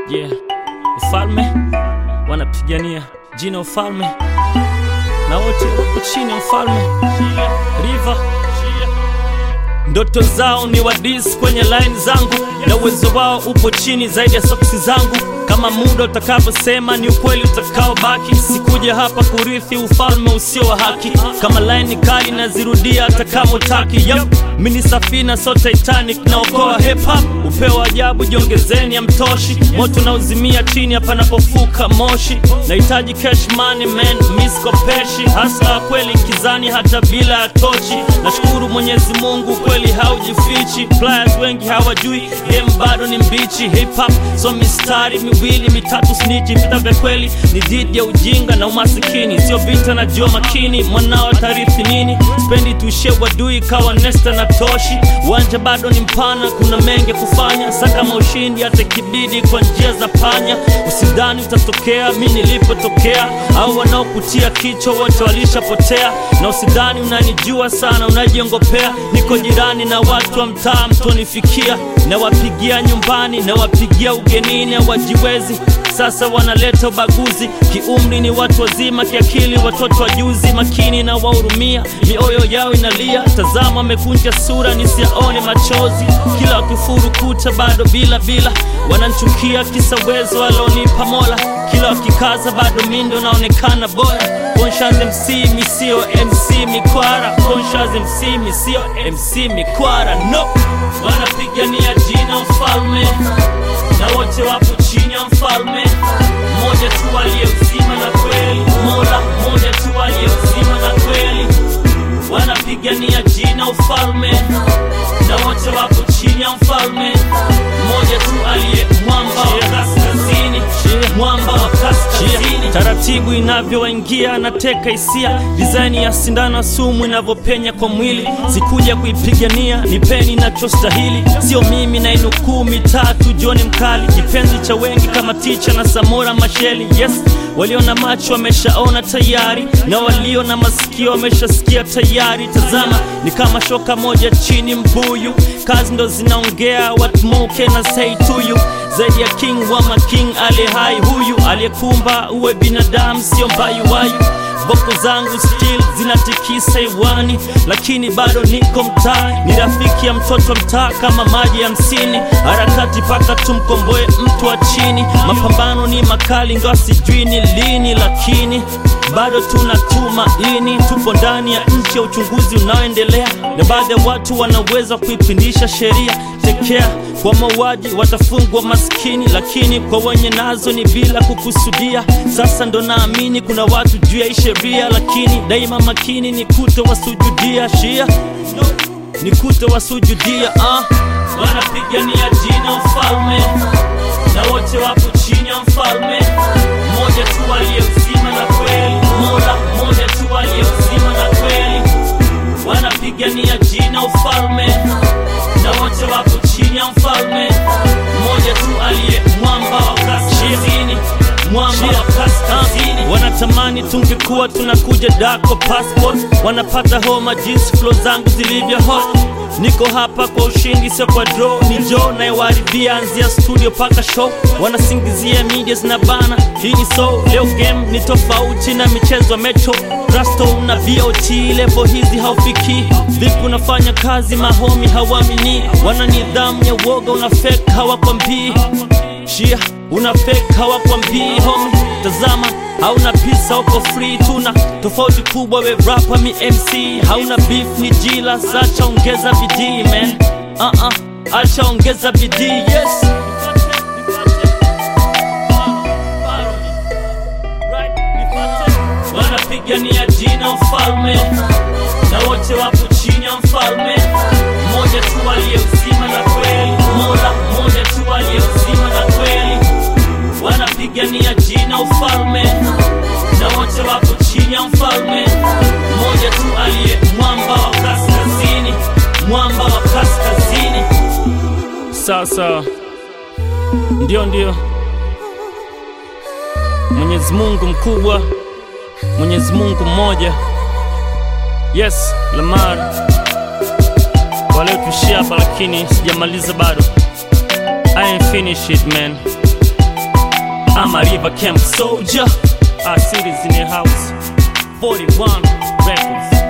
Yeah, ufalme wanapigania jina ufalme, na wote wako chini ya ufalme. River ndoto zao ni wadis kwenye line zangu, na uwezo wao upo chini zaidi ya soksi zangu. Kama muda utakavyosema ni ukweli utakaobaki. Sikuja hapa kurithi ufalme usio wa haki. Kama line ni kali nazirudia hata kama utaki. Yep. Mini safina so Titanic naokoa hip hop. Upeo wa ajabu jiongezeni, amtoshi moto na uzimia chini hapa napofuka moshi. Nahitaji cash money man, miskopeshi hasa kweli kizani hata bila ya tochi. Nashukuru Mwenyezi Mungu kweli haujifichi. Players wengi hawajui game bado ni mbichi. Hip hop so mistari miwili mitatu snitchi. Vita vya kweli ni dhidi ya ujinga na umasikini, sio vita na jua makini. Mwanao tarithi nini? Spendi tuishie wadui kawa nesta na toshi. Uwanja bado ni mpana, kuna mengi kufanya. Sakama ushindi hata kibidi kwa njia za panya. Usidhani utatokea mi nilipotokea, au wanaokutia kichwa wote walishapotea. Na usidhani unanijua sana, unajiongopea. Niko jirani na watu wa mtaa, mtonifikia. Nawapigia nyumbani, nawapigia ugenini, hawajiwezi sasa wanaleta ubaguzi. Kiumri ni watu wazima, kiakili watoto wa juzi. Makini na wahurumia, mioyo yao inalia. Tazama wamekunja sura, nisiaone machozi. Kila wakifuru kuta bado bila bila, wananchukia kisa uwezo alonipa Mola. Kila wakikaza bado mindo naonekana bora. Conscious MC misio MC mikwara, Conscious MC misio MC mikwara. No, wanapigania jina ufalme na wote wapo chini ya mfalme mmoja tu aliye uzima na kweli, Mola mmoja tu aliye uzima na kweli. Wanapigania jina ufalme na wote wapo chini ya mfalme mmoja tu aliye mwamba wa kaskazini, mwamba wa kaskazini. Taratibu inavyowaingia nateka hisia, dizaini ya sindano sumu inavyopenya kwa mwili. Sikuja kuipigania, nipeni nachostahili, sio mimi na inukuu mitatu. Joni mkali, kipenzi cha wengi kama Ticha na Samora Masheli. Yes, walio na macho wameshaona tayari, na walio na masikio wameshasikia tayari. Tazama, ni kama shoka moja chini mbuyu, kazi ndo zinaongea. What more can I say to you? zaidi ya king wa making aliye hai, huyu aliyekumba uwe binadamu, sio mbayuwayu. Voko zangu still zinatikisa hewani, lakini bado niko mtaa. Ni rafiki ya mtoto mtaa kama maji ya msini, harakati paka tumkomboe mtu wa chini. Mapambano ni makali, ingawa sijui ni lini, lakini bado tuna tumaini. Tupo ndani ya nchi ya uchunguzi unaoendelea, na baadhi ya watu wanaweza kuipindisha sheria. Tekea kwa mauaji watafungwa maskini, lakini kwa wenye nazo ni bila kukusudia. Sasa ndo naamini kuna watu juu ya hii sheria, lakini daima makini ni kuto wasujudia shia, ni kuto wasujudia uh. Wanapigania jina ufalme na wote wapo chini ya mfalme mmoja tu aliye uzima na kweli, Mola mmoja tu aliye uzima na kweli. Wanapigania jina ufalme na wote wapo chini ya mfalme mmoja tu aliye mwamba wa kaskazini, mwamba wa kaskazini. Wanatamani tungekuwa tunakuja dako passport, wanapata homa jinsi flow zangu zilivyo hot. Niko hapa kwa ushindi, sio kwa draw. Ni Joe nayewaharibia anzia studio paka show. Wanasingizia media zina bana, hii ni so leo game ni tofauti na michezo ya metro Rasto na VOT level hizi haufiki. Vipi unafanya kazi mahomi hawamini, wana nidhamu ya woga, una fake hawakwambii shia, una fake hawakwambii homi. Tazama hauna pisa, uko free, tuna tofauti kubwa. We rapper mi MC, hauna beef ni jila, sacha ongeza bidii man, uh -uh, acha ongeza bidii yes. Wanapigania jina ufalme na wote wapo chini ya mfalme mmoja tu aliye uzima na kweli, Mola mmoja tu aliye uzima na kweli. Wanapigania jina ufalme na wote wapo chini ya mfalme mmoja tu aliye mwamba wa kaskazini, mwamba wa kaskazini. Sasa ndio ndio, Mwenyezi Mungu mkubwa Mwenyezi Mungu mmoja. Yes, Lamar waliotuishia hapa, lakini sijamaliza bado. I ain't finished it man. I'm a river camp soldier. Our city's in the house. 41 records.